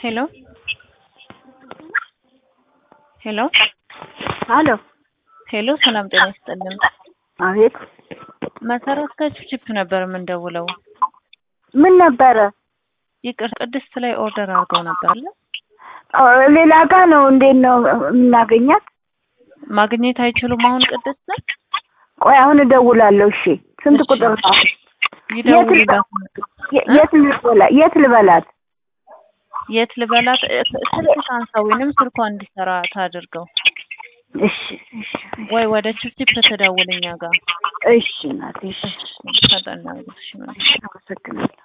ሄሎ ሄሎ አሎ ሄሎ ሰላም ጤና ይስጥልን። አቤት መሰረት ከችፕችፕ ነበር የምንደውለው። ምን ነበረ? ይቅር ቅድስት ላይ ኦርደር አድርገው ነበር አለ ኦ፣ ሌላ ጋ ነው። እንዴት ነው የምናገኛት? ማግኘት አይችሉም አሁን ቅድስትን ቆይ አሁን እደውላለሁ። እሺ ስንት እሺ። ቁጥር ነው? ይደውሉላት። የ- የት ልበላ የት ልበላት? የት ልበላት? እ- ስልክ ታንሳ ወይንም ስልኳ እንዲሰራ ታድርገው እሺ እሺ ወይ ወደ ችፕችፕ ትደውል እኛ ጋር እሺ እናቴ እሺ ፈጠና እሺ አመሰግናለሁ።